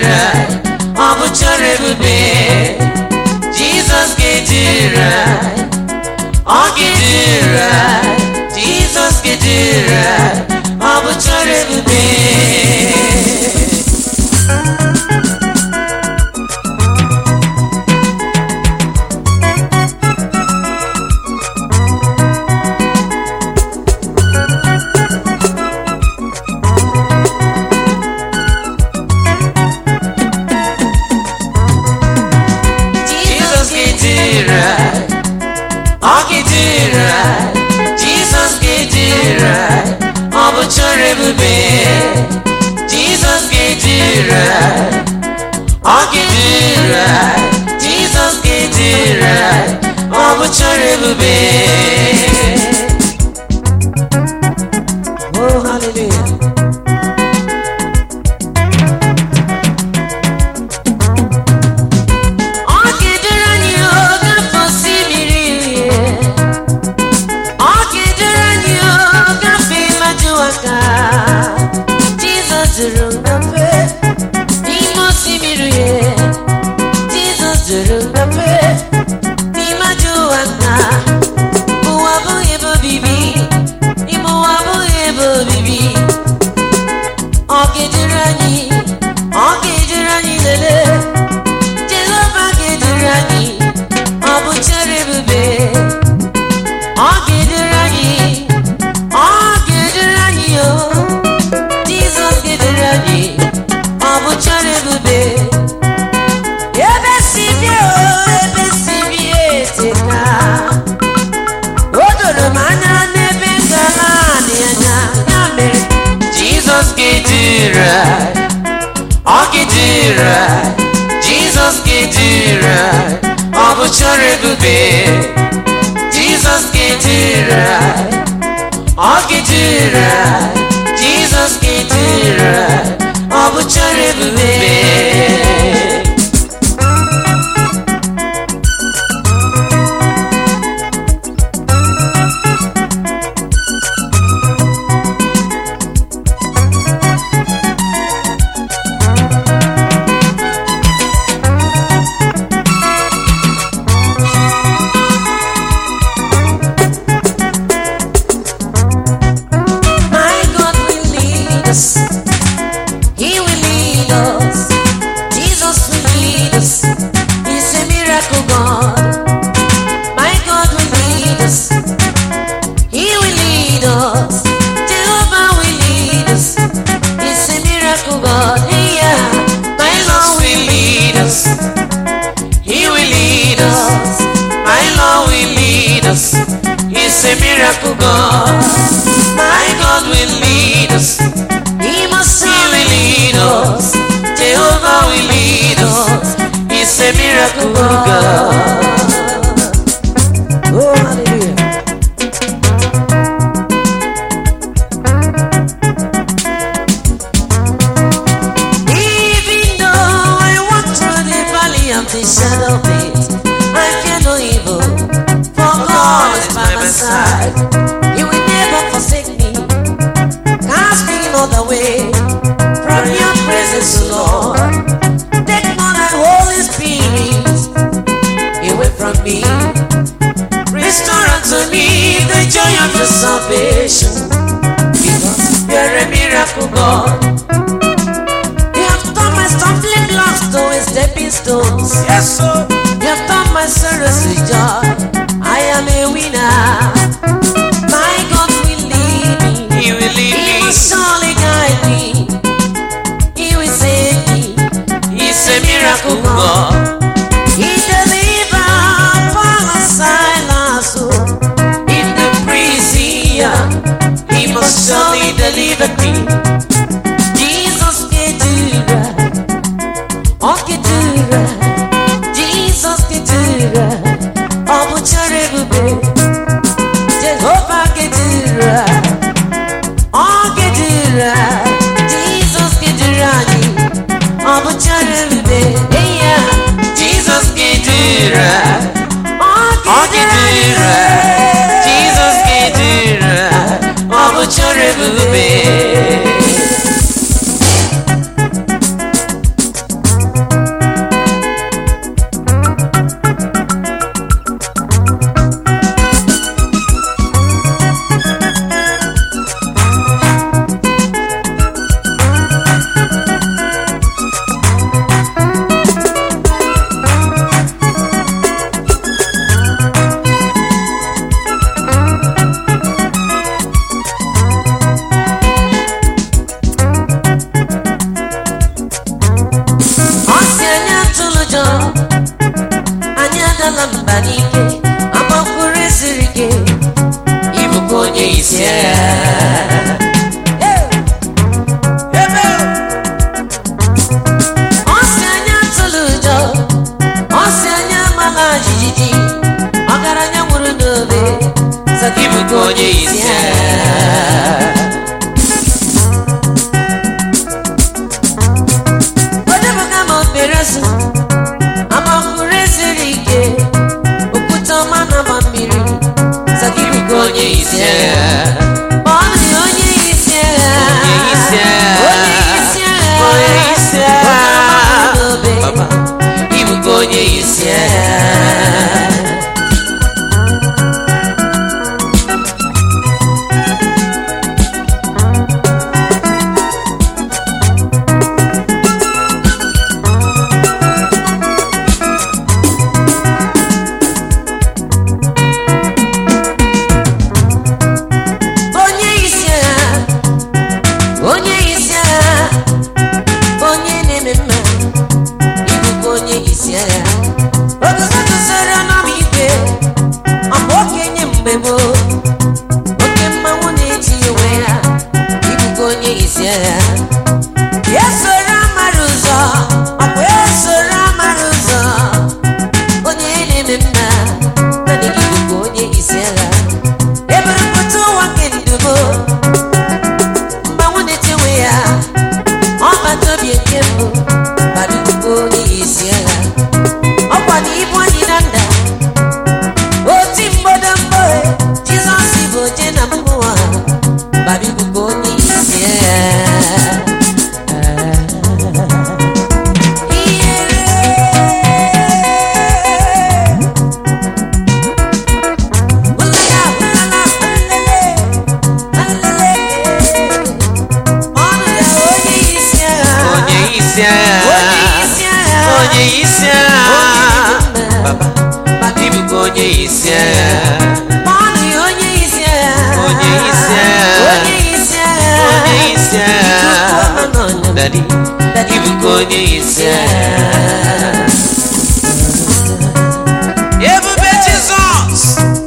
ga-eduru anyị ọ bụ chọrọ ebube jizọs ga-eduru anyị ọ ga-eduru anyị jizọs ga-eduru anyị ọ bụ chọrọ ebube Jesus ga-eduru anyị ọ ga-eduru anyị Jesus ga-eduru anyị ọ bụ chọrọ ebube Jesus ga-eduru anyị ọ ga-eduru anyị Jesus ga-eduru anyị ọ bụ chọrọ ebube Oh, hallelujah. Ọ ga-eduru anyị oge afọ osimiri uhie. Ọ ga-eduru anyị oge afọ ịmajụ aka. Jizọs duru ngafe n'ime osimiri uhie. Jizọs duru ngafe n'ịmajụ aka. Ụwa abụghị ebe obibi. Ime ụwa abụghị ebe obibi. Ọ ga-eduru anyị. Ọ ga-eduru anyị lelee. Jehova ga-eduru anyị ọ bụ chere ebube ọ ga-eduru anyị ọ ga-eduru anyị o Jizọs ga-eduru anyị ọ bụ chere ebube ebe si bịa o ebe si bịa eteka o doro m anya n'ebe ngala dị anya ya mere Jizọs ga-eduru anyị ọ ga-eduru anyị Jizọs ga-eduru anyị ọ bụ chọrọ ebube Jizọs ga-eduru anyị ọ ga-eduru anyị Jizọs ga-eduru anyị ọ bụ chọrọ ebube My God will lead us. He will lead us. Jesus will lead us. He's a miracle God. My God will lead us. He will lead us. Jehovah will lead us. He's a miracle God. Hey, yeah. My Lord will lead us. He will lead us. My Lord will lead us. He's a miracle God. My God will lead us. He must he will lead us. Jehovah will lead us. He's a miracle God. Oh, hallelujah. Even though I walk through the valley of the shadow of death, I fear no evil, for God is by my side. He will never forsake me, cast me not away from your presence, Lord. Take not thy Holy Spirit away from me. Restore unto me the joy of your salvation, because you're a miracle God. You have turned my stumbling blocks to a stepping stones. Yes, sir. You have turned my sorrows to joy. I am a winner. My God will lead me. He will lead He me. will surely guide me. He will save me. He's a miracle God. He deliver Paul and Silas oh, in the prison. He must surely deliver me. Jesus can do right. Oh, can do right. Jesus can do right. Oh, but you're everywhere. Jehovah can do right. Oh, can do right. Jesus can do right. Oh, but you're everywhere. Hey, yeah. Jesus can do right. Oh, Ọ ga-eduru right. Jesus can do right. Ọ bụ chọrọ ebube. isi agha Ọ sị anya atụla ụjọ ọ sị anya amala jijiji ọgaranya nwụrụ n'obe sọ gị ịbụkwa onye isi agha Odebuga ma opere su amakwuru esiri ike okwute ọma na agba mmiri sọ gị bụkwa onye isi agha Ma ọ dị onye isi agha onye isi agha onye isi agha onye isi agha ọgaranya nwụrụ n'obe Papa, ịbụkwa onye isi agha onye isi agha onye isi agha onye na-eme mma ịbụkwa onye isi agha oguzoguzoro n'ọma igwe ọ bụ okenye mgbe gboo oke mmanwụ na-eti onwe ya ịbụkwa onye isi agha ya soro amara ụzọ ọ bụ ya soro amara ụzọ onye na-eme mma naanị gị bụkwa onye isi agha eburupụta ụwa nke ndubo mgbanwe na-echewe ya ọbata obi nke mbụ badugbo onye isi agha ọkwa na ibu anyị na nda oti mgbodo mgbo jizọs bụ oje na mmụọ badugbo onye isi agha Ihere. onye isi agha onye isi agha Papa, ịbụkwa onye isi agha onye isi agha onye isi agha Daddy, ịbụkwa onye isi agha ebube jizọs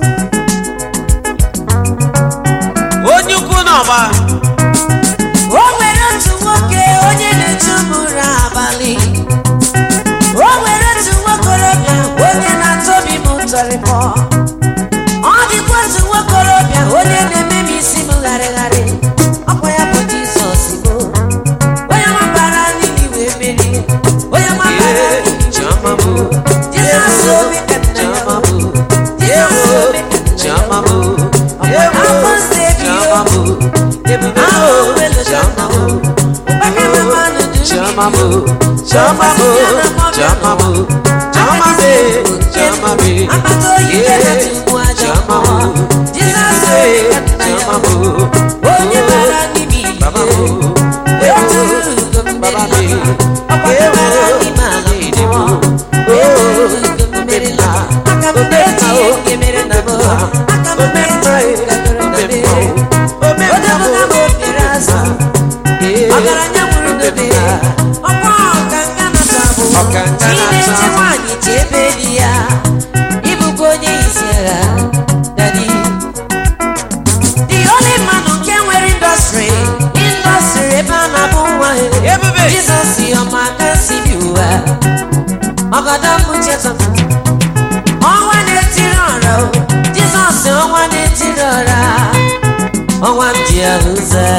onye ukwu n'ọgba O nwere otu nwoke onye na-echu ụbụrụ abalị o nwere otu nwokorobịa onye na-atọbi m ụtọrịkpọ ọ dịkwa otu nwokorobịa onye na-eme m isi m gharịgharị ọkwa ya bụ Jizọs bụ onye mabara n'ili wee merie onye mabara Ee, n'ili Chioma bụ Jizọs obi ka nna ya Chioma bụ bụ Jizọs obi ka nna ya Chioma bụ bụ Afọ steeti Chioma bụ ebube ahụ bụ welu Chioma bụ ụkpaka na mmanụ dị Chioma bụ Chioma bụ Chioma bụ Chioma bụ Chioma bụ akpata oyi gara tupu aja Chioma mmụọ bụ Jizọs Ee, obi ka nna ya Chioma bụ bụ onye bara n'ime Baba ihe bụ otu ugo Baba mmeri bụ ọkwa bara n'ime ala mmụọ otu ugo mmeri la aka m na-eti ihe nke mere na mbụ aka m na-eti ihe gagoro na be odebuga m opere azụ ọgaranya nwụrụ n'obe ọkwa ọkanga nata bụ Ọkanga chi na-eche nata. nwaanyị chi ebe di ya ịbụkwa onye isi agha dadi the only man nke nwere indọstrị indọstrị ebe a na-abụ nwa ya Ebube. jizọs ọma aka si bi ụwa ọgọdọ mbucheta ọnwa na-etiri ọra o jizọs ọnwa na-etiri ọra ọnwa m ji ahụ ụzọ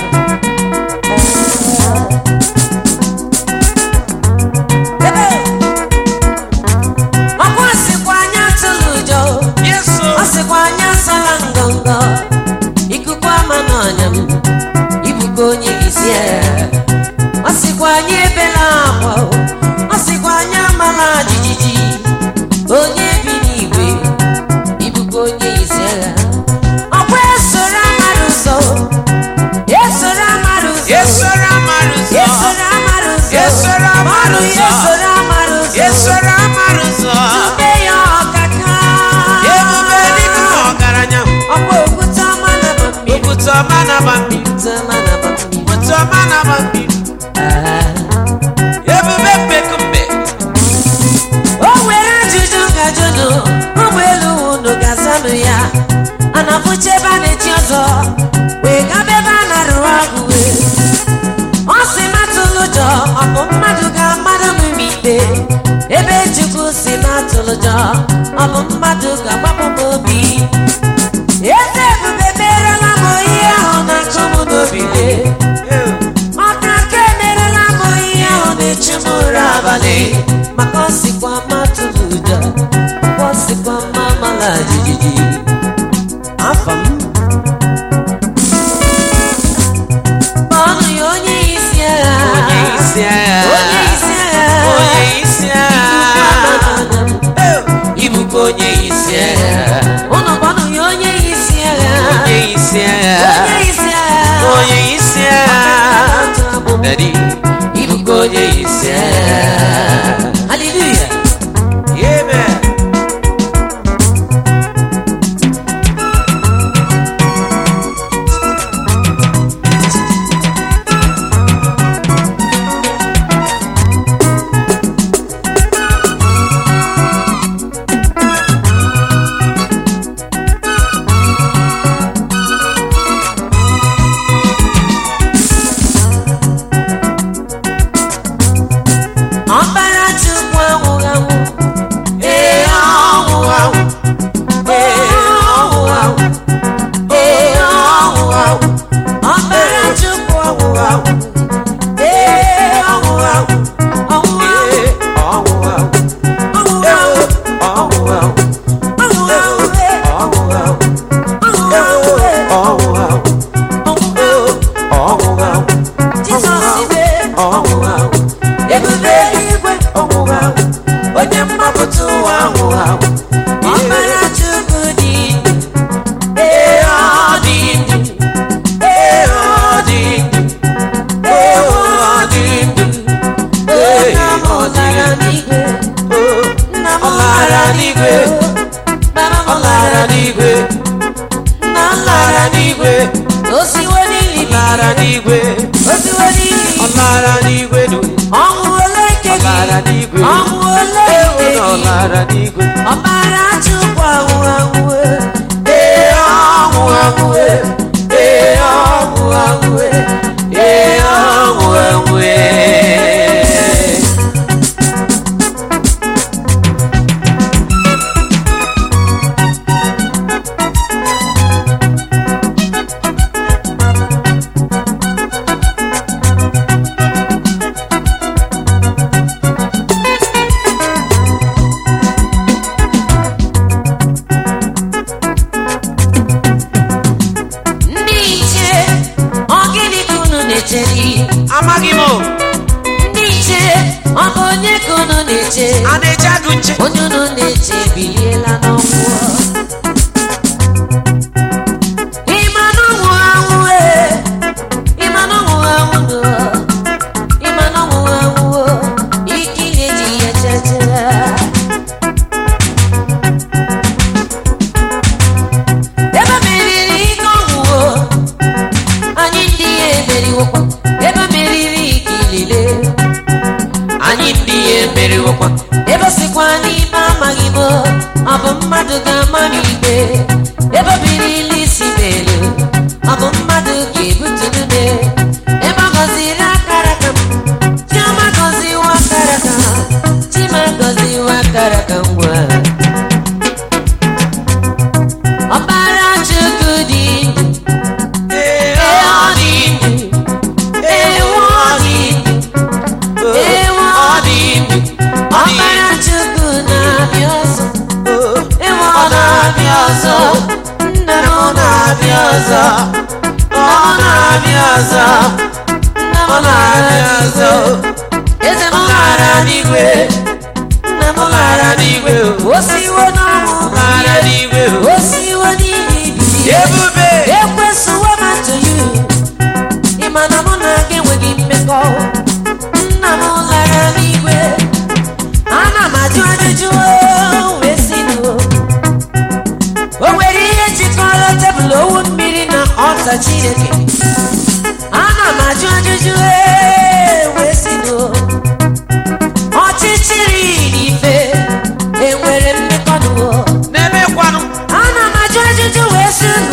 Ebe. ọkwa sịkwa anya atụla ụjọ Yesu ọ sịkwa anya asala ngọngọ ikuku ama n'ọnya m ibuka onye isi agha ọ sịkwa anya ebela akwa o. ọ sịkwa anya amala jijiji onye bi n'igwe ibuka onye isi agha ọkwa esoro amara ụzọ esoro amara ụzọ Yesoro amara ụzọ esoro amara ụzọ Esoro amara Ọrụ ụzọ. esoro amara ụzọ Yesoro amara ụzọ Tube ya ọkaka ebube dịka ọgaranya ọkwa okwute ọma na mmiri okwute ọma na-agba mmiri okwute ọma na mmiri okwute ọma na-agba mmiri ebube mbekumbe o nwere ajụjụ gajụnụ ụgbọelu unu ga-azanụ ya ana na-abụcha ebe a na-echi ọzọ wee gaba ebe a na-arụ ọgwụ wee ọ sị matụlụ ụjọ ọ bụ mmadụ ga-agbado m ime ikpe ebe chukwu si matụlụ ụjọ ọ bụ mmadụ ga-agbapụ m obi eze ebube merela m ihe ahụ na-akụ m n'obi lee ọka ka emerela m ihe ahụ na-echu m ụra abalị maka ọ sịkwa matụlụ ụjọ ọ sịkwa mma mala jijiji afọ m ọnụ ya onye isi agha onye isi agha onye isi agha onye isi agha ịbụkwa onye isi agha ụnụ gbanụ ya onye isi agha onye isi agha onye isi agha onye isi agha Daddy, ịbụkwa onye isi agha haleluya Amen. ọbara chukwu anwụghị anwụ Ee, ọnwụ anwụ. Ee, ọnwụ anwụ. Ee, ọnwụ anwụ. ọbara chukwu Ọnwụ anwụ. ee Ọnwụ anwụ. ọnwụ Ee, ọnwụ anwụ. ọnwụ Ee, anwụ ọnwụ anwụ. ọnwụ anwụ ee Ọnwụ anwụ. ọnwụ Ee, anwụ ee ọnwụ anwụ. ọnwụ Ee, ọnwụ anwụ. Jizọs mee Ọnwụ anwụ. ebube eluigwe Ọnwụ anwụ. Onye mgbapụta ụwa anwụ anwụ. ọbara chukwu dị Ee, ọ dị ndụ. Ee, ọ dị ndụ. Ee, ọ dị ndụ. Ee, nna m ọ dị lara ndụ. n'igwe nna m Ọ lara n'igwe. baba m Ọ lara lara n'igwe. nna m Ọ lara n'igwe. osiwo n'ili Ọ lara n'igwe. osiwo n'ili Ọ lara n'igwe dụ. ọnwụ ole nke Ọ lara gị n'igwe. ọnwụ ole nke Ee, Ọ gị lara n'igwe. ọbara chukwu anwụ anwụ Ee, ọnwụ anwụ e. Ee, ọnwụ anwụ e. Ee, ọnwụ anwụ e. ndị ichie ọ gịnị ka unu na-echeri Amaghị m o. ndị ichie ọ bụ onye ka unu na-eche A na-eche agụ nche. onye unu na-eche biliela n'ọnwụ ịma na ọnwụ anwụ ee ịma na ọnwụ anwụ nụ ịma na ọnwụ anwụ ike na-eji ya chechere ebe meriri ike ọnwụ anyị ndị ya emeriwokwa ebe meriri ike ilile Anyị ndị ya emeriwokwa. ebe sikwa n'ime amaghị m ọ bụ mmadụ ga-ama m ikpe ebe birili isi n'elu ọ bụ mmadụ ga-ebutu nne ebe ọ gọziri akara ka m chioma gọziwa akara ka chima gọziwa akara ka ngwa ọbara chukwu dị ndụ Ee, ee ọ ọ dị dị ndụ. ndụ ewu ọ dị ndụ ewu Ọ ọ dị ndụ. Ọ dị ọbara chukwu na-abịa ọzọ ndụ. Ewu ọ na-abịa ọzọ nna m na-abịa ọzọ Ọ na-abịa ọzọ. nna m Ọ na-abịa ọzọ. eze m Ọ lara n'igwe. nna m Ọ lara n'igwe. o siwo n'ọnwụ Ọ lara n'igwe. o siwo n'ihi ibili Ebube. ekwesịwo m to you ịma na mụ na gị enweghị mmekọ nna m lara n'igwe ana m ajụ ajụjụ wee si nụ o nwere ihe jikọrọ tebụl owu mmiri na ọta chineke ana m ajụ ajụjụ ee, wee si nụ ọchịchịrị na ife enwere mmekọ nụ Na-emekwanụ. ana m ajụ ajụjụ wee si nụ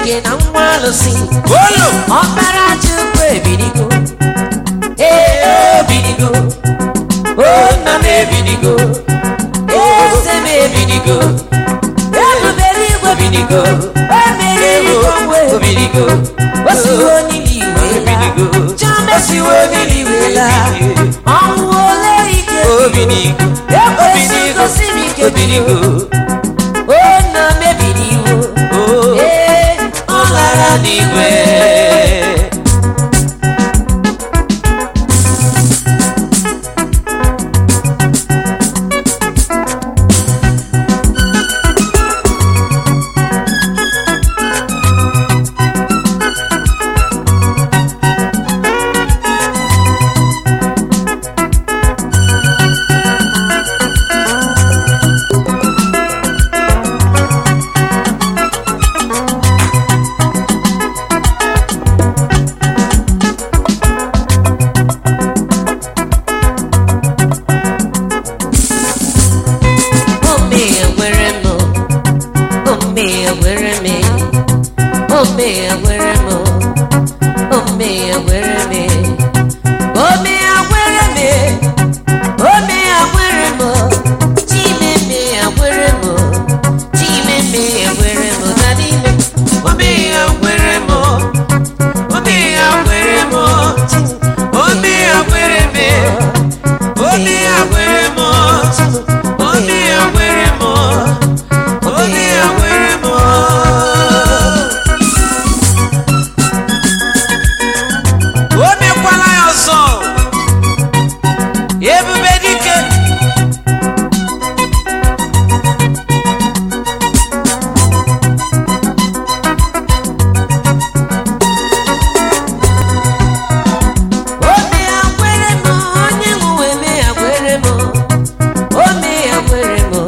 chineke na nwa alụsị olu ọkpara chukwu ebiligo ee obiligo o nna m ebiligo eze m ebiligo ebubere igwe Obiligo. o mere igwe onwe Obiligo. o siwo n'ili iwe Obiligo. chioma siwo n'ili iwe la ọnwụ ole ike obinigo ekwesị gosi m ike obinigo o nna m ebiliwo o ee ọ lara n'igwe Ome ewere m Ome ewere m Ome ewere m Ome ewere m Ome ewere m Ome ewere m Chime me ewere m Chime me ewere m Dadi me obi ya kwere m obi ya kwere m obi ya kwere m obi ya kwere m obi ya kwere m obi ya kwere m o mekwala ya ọzọ ebube dike Ome ewere m Onye nwe me ewere m Ome ewere m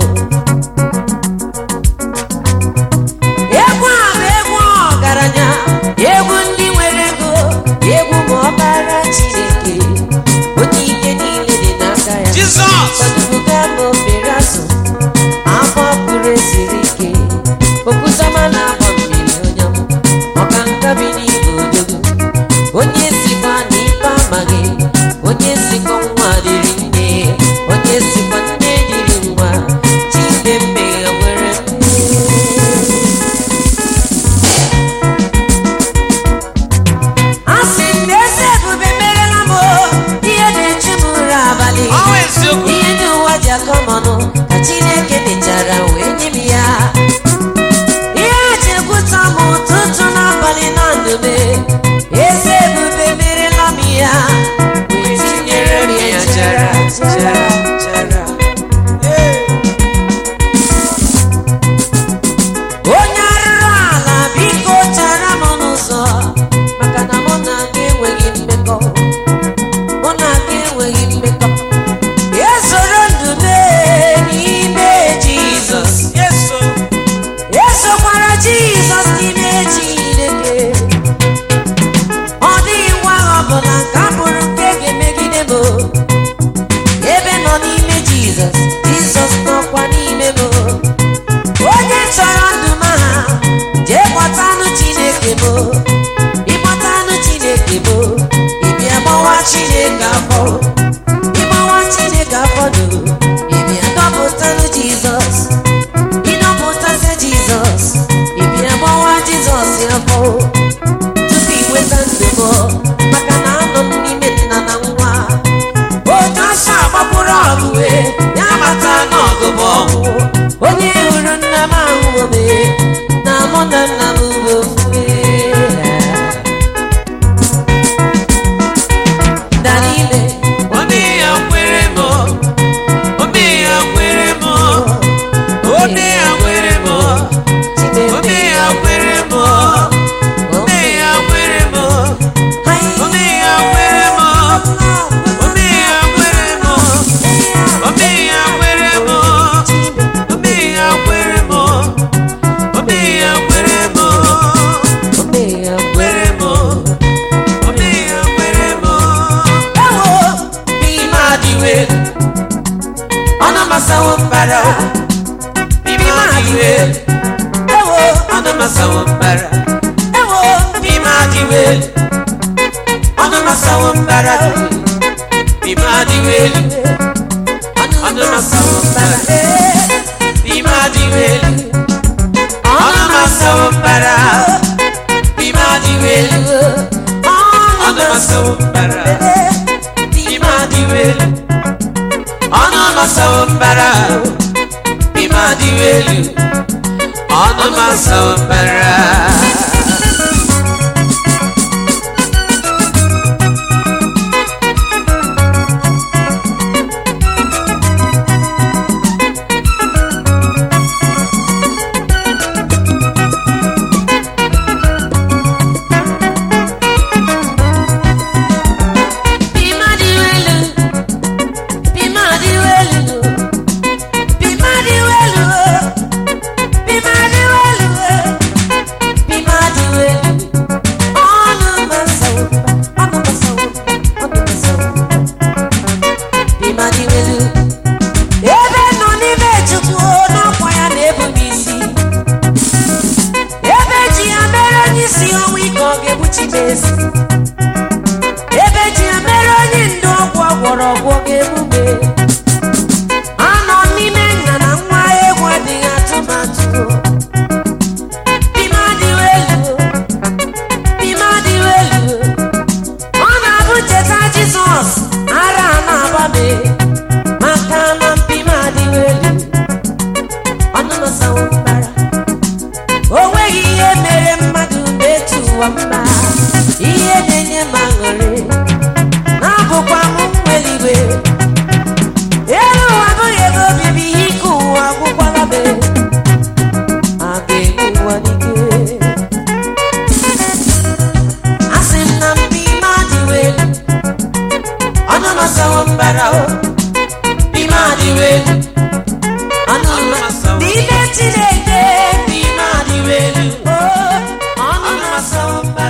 egwu a bụ egwu ọgaranya egwu ndị nwere ego egwu ma ọbara chineke onye ike niile dị n'aka ya Jizọs Ọdụga bụ obere azụ afọ pụrụ esiri ike okwusama na-agba mmiri onye m ọka nka bi n'igwe odogo onye sikwa n'ife amaghị onye sikwa nwa dịrị nne onye sikwa nne dịrị nwa chidemme ya nwere nne asị m na eze ebube merela m o, ihe na-echu m ụra abalị ọnwa eziokwu ihe ndị ụwa ji akọ m ọnụ ka chineke mechara wee nye m ya ihe ji ekwuta m ụtụtụ n'abalị na ndụme eze ebube merela m ya wee tinyere m ya chara chara chara onye arụrụ ala biko chara m n'ụzọ maka na mụ na gị enweghị mmekọ mụ na gị enweghị mmekọ esoro ndụ mee n'ime jizọs yeso esokwara jizọs n'ime chineke ọ dịghị nwa agha ọbụla nke a bụrụ nke ga-emegide m ebe nọ n'ime jizọs jizọs nọkwa n'ime m onye chọrọ ndụ m ha jee kpọtanụ chineke m ịkpọtanụ chineke m ịbịa gbawa chineke afọ ịgbawa chineke afọ do ịbịa dọpụtanụ jizọs ịdọpụtasị jizọs ịbịa gbawa jizọs afọ tupu inweta ndụ m maka na anọ m n'ime nna na nwa otu ọsọ agbapụrụ ọgụ wee ya mata n'ọgụ bụ ọgwụ onye hụrụ nna m ahụ ome na mụ na nna m bụ ofufe dalile obi ya kwere m obi ya kwere m obi ya kwere m obi ya kwere m obi ya kwere m obi ya kwere m obi ya kwere m obi ya kwere m obi ya kwere m obi ya kwere m kwere m obi ya kwere m ewo n'ime adịwe ọnụ masawo mbara Bibi ma iwe, ewo ọnụ masawo mbara. welu ọnụ masawo mbara n'ime adị welu ọnụ masawo mbara n'ime adị welu ọnụ masawo mbara n'ime adị welu ọnụ masawo mbara n'ime adị welu ọnụ masawo mbara n'ime adị welu ọnụ masawo mbara ebe nọ n'ime chukwu n'ọkwa ya na-ebu m isi ebe ji ya mere onye isi ọnwa ike ọ ga-egbuchi m ezi ebe ji ya mere onye ndụ ọgwụ ọgwọrọ ọgwụ ọ ga-egbu m anọ n'ime nna na nwa egwu adịghị atụmatụ Bima adịghị elu bima adịghị elu ọ na-abụ cheta jizọs ara a na-agba m maka na mpi m adịghị elu ọnụ nọsawo mbara o nweghị ihe mere mmadụ na-etu ụwa mma ihe na-enye m aṅụrị na-abụkwa m nweliwe elu ụwa abụghị ebe obibi ihe ike ụwa agwụkwala be a ga-egbu ụwa n'ike asị m na mpi m adịghị elu ọnụ nọsawo mbara o mpi m adịghị elu ọnụ Ọnụ n'ime chineke n'ime adị welu o ọnụ nọsawo mbara